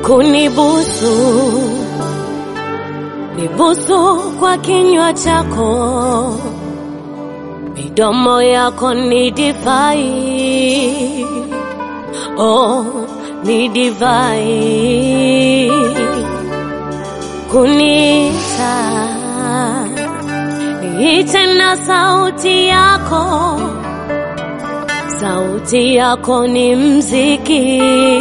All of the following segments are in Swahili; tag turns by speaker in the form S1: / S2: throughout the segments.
S1: kunibusu, nibusu kwa kinywa chako, midomo yako ni divai, oh, ni divai kunita, niite na sauti yako, sauti yako ni mziki,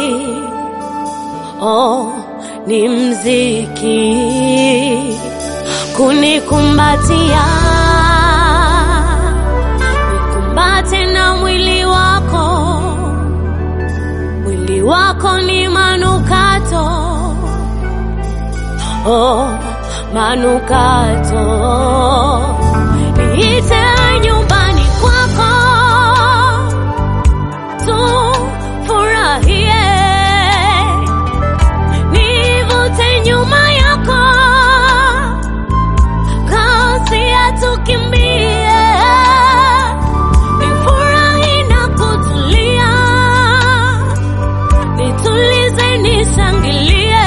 S1: oh, ni mziki kunikumbatia, nikumbate na mwili wako, mwili wako ni manukato, oh, manukato, niite nyumbani kwako tufurahie, nivute nyuma yako, kasi atukimbie, nifurahi na kutulia, nitulize, nishangilie,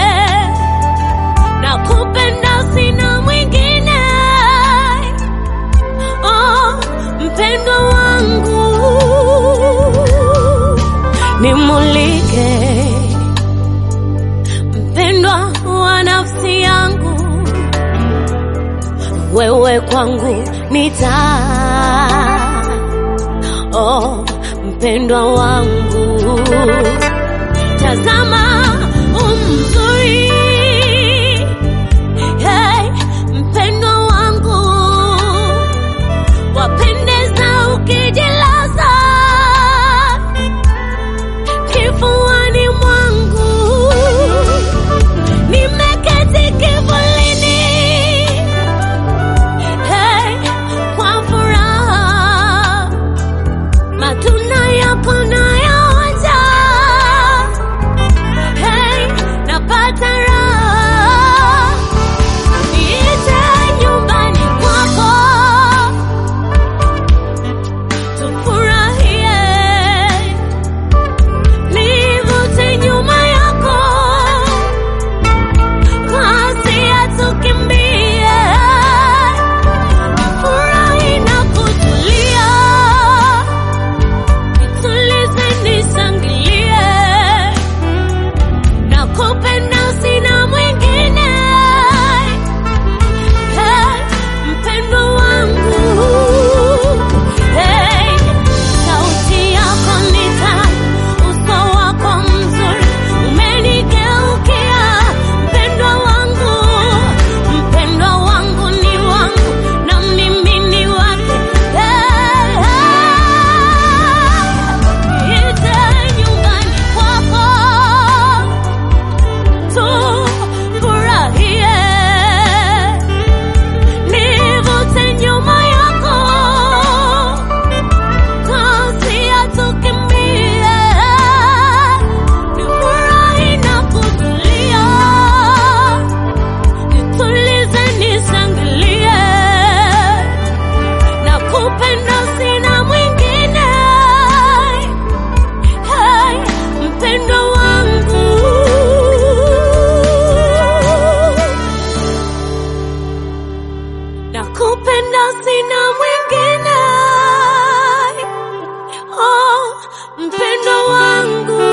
S1: na kupenda sina mwingine, oh, mpendwa wangu nimulike mpendwa wa nafsi yangu, wewe kwangu ni taa. Oh, mpendwa wangu, tazama umzuri. Hey, mpendwa wangu, wapendeza ukijilaza kifuani mwangu, nimeketi kivulini, hey, kwa furaha matunda yako nayaonja, hey, napata raha, niite nyumbani kwako tufurahie nivute nyuma yako, kasi atukimbie, furahi na kutulia, nitulize, nishangilie, na kupenda sina mwingine, hey, mpendwa wangu hey, sauti yako ni tamu, uso wako mzuri umenigeukia, mpendwa wangu, mpendwa wangu ni wangu na mimi ni wake. Hey, hey, ite nyumbani kwako tufurahie, nivute nyuma yako kasi atukimbie, nifurahi na kutulia, nitulize, nishangilie, na kupenda sina mwingine, hey, mpendwa wangu nakupenda sina mwingine, oh, mpendwa wangu